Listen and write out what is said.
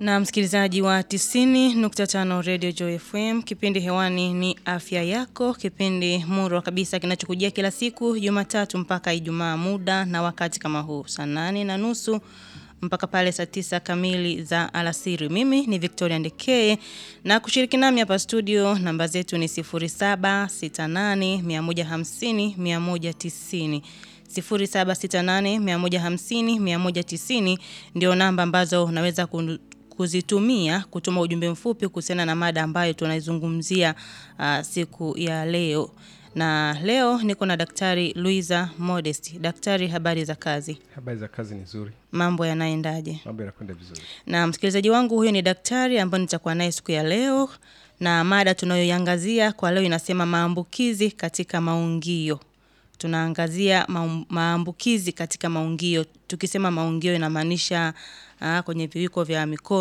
Na msikilizaji wa 90.5 Radio Joy FM, kipindi hewani ni afya yako, kipindi murwa kabisa kinachokujia kila siku Jumatatu mpaka Ijumaa, muda na wakati kama huu saa nane na nusu mpaka pale saa tisa kamili za alasiri. Mimi ni Victoria Ndekeye na kushiriki nami hapa studio, namba zetu ni 0768 150 190 0768 150 190 ndio namba ambazo unaweza kuzitumia kutuma ujumbe mfupi kuhusiana na mada ambayo tunaizungumzia uh, siku ya leo. Na leo niko na Daktari Luiza Modest. Daktari, habari za kazi? Habari za kazi ni nzuri. Mambo yanaendaje? Mambo yanakwenda vizuri. Na msikilizaji wangu, huyo ni daktari ambaye nitakuwa naye siku ya leo, na mada tunayoiangazia kwa leo inasema maambukizi katika maungio tunaangazia maambukizi katika maungio. Tukisema maungio inamaanisha uh, kwenye viwiko vya mikono